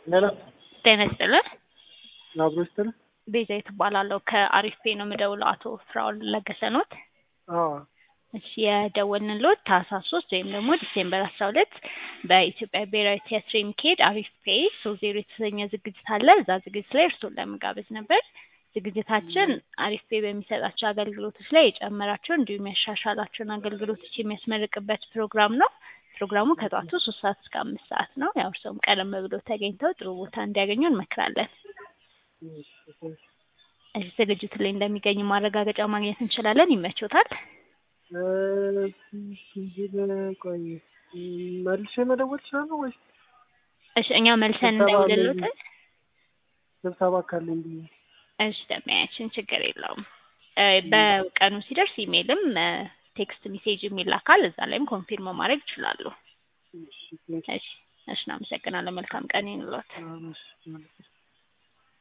ሌላ ጤና ይስጥልን። አብሮ ይስጥልን። ቤዛዊት እባላለሁ ከአሪፍ ፔ ነው የምደውለው። አቶ ፍራኦል ለገሰ ኖት? አዎ እሺ የደወልንልዎት ታህሳስ ሶስት ወይም ደግሞ ዲሴምበር አስራ ሁለት በኢትዮጵያ ብሔራዊ ቲያትር የሚካሄድ አሪፍ ፔ ሶ ዜሮ የተሰኘ ዝግጅት አለ። እዛ ዝግጅት ላይ እርስዎን ለመጋበዝ ነበር። ዝግጅታችን አሪፍ ፔ በሚሰጣቸው አገልግሎቶች ላይ የጨመራቸው እንዲሁም ያሻሻላቸውን አገልግሎቶች የሚያስመርቅበት ፕሮግራም ነው። ፕሮግራሙ ከጠዋቱ ሶስት ሰዓት እስከ አምስት ሰዓት ነው። ያው እርስዎም ቀደም ብሎ ተገኝተው ጥሩ ቦታ እንዲያገኙ እንመክራለን። እዚህ ዝግጅቱ ላይ እንደሚገኙ ማረጋገጫ ማግኘት እንችላለን። ይመቾታል? ቆይ መልሼ መደወል እችላለሁ ወይስ እሺ እኛ መልሰን ስብሰባ ላይ እንደውልልዎትን? ስብሰባ ካለኝ ብዬ እሺ ደሚያችን ችግር የለውም። እ በቀኑ ሲደርስ ኢሜይልም ቴክስት ሜሴጅ ይላካል። እዛ ላይም ኮንፊርም ማድረግ ይችላሉ። እሺ፣ ቴንክ ዩ። እሺ እሺ፣ እናመሰግናለን። መልካም ቀን ይሁንልዎት። አዎ፣ እሺ፣ መልካም